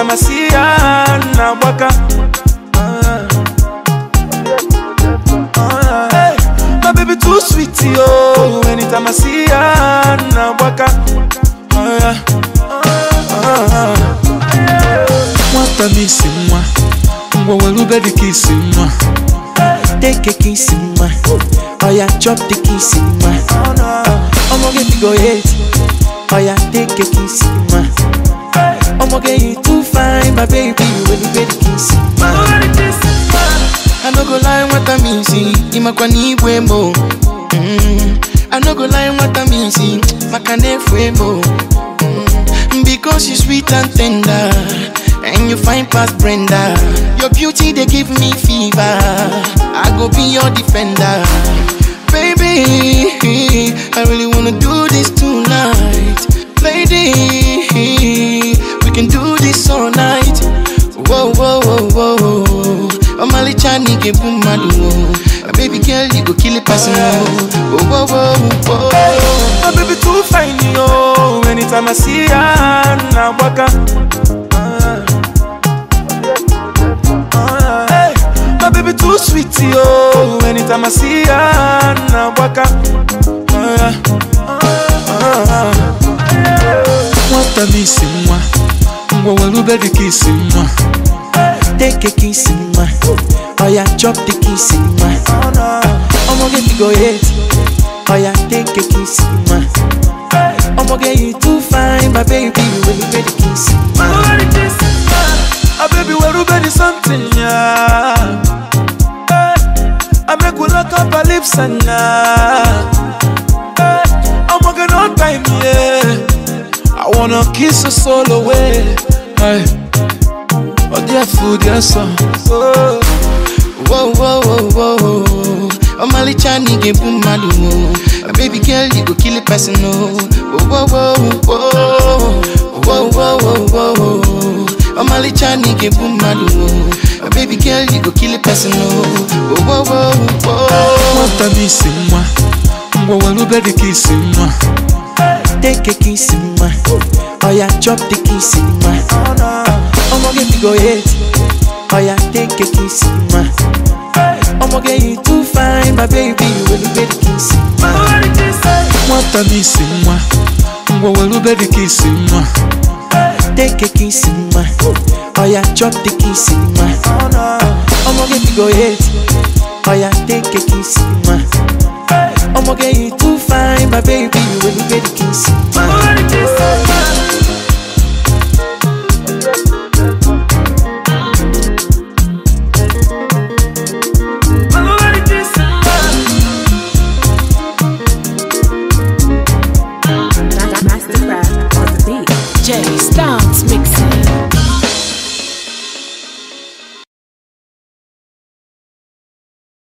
Anytime I see her, na waka. Ah. Ah. Hey, my baby too sweet, yo. Anytime I see her, na waka. Ah, yeah. Ah. Nwata m isi nwa, ngwa were ube dị ka isi nwa. Take a kiss in my Oh yeah, chop the kiss in my I'ma get to go hate Oh yeah, take a kiss in my I'ma get you too fine, my baby When you get the kiss in my I no go lie, what I mean, see Imakwa ni mo mm. I no go lie, what I mean, see Makane mo mm. Because you sweet and tender And you fine past Brenda Your beauty, they give me fever I go be your defender Baby, I really wanna do this tonight Lady, we can do this all night Whoa, whoa, whoa, whoa Omali chani ke bumadu Baby girl, you go kill a person Whoa, whoa, whoa, whoa My baby too fine, yo. Anytime I see her, na waka. Ah. Ah. Hey, my baby too sweet, yo. Anytime I see her, na waka. Ah, yeah. Ah. Nwata m isi nwa, ngwa were ube dị ka isi nwa. Take a kiss in my Oh yeah, chop the kiss in my I'ma get to go hate Oh yeah, take a kiss in my I'ma get you too fine, my baby When you get the kiss in my Ah, baby, where ube dị something, yeah. Hey, I make we lock up our lips and yeah. Hey, I'm working on time, yeah. I wanna kiss your soul away. Hey, oh dear food, dear son. Oh, Whoa, whoa, whoa, whoa Omali chani ke bumadu Baby girl, you go kill a person, oh Whoa, whoa, whoa, whoa Whoa, whoa, whoa, whoa Omali chani ke bumadu Baby girl, you go kill a person, oh Whoa, whoa, whoa nwata m isi nwa, ngwa were ube dị ka isi nwa. Take a kiss in my Oh yeah, chop the kiss in my I'ma get to go hate Oh yeah, take a kiss in my I'ma get you too fine, my baby When you get the kiss in my Nwata m isi nwa, ngwa were ube dị ka isi nwa. Take a kiss in my Oh yeah, chop the kiss in my I'ma get to go hate Oh yeah, take a kiss in my I'ma get you too fine, my baby When you get the kiss in my Mastercraft on the beat. Jay Stance mix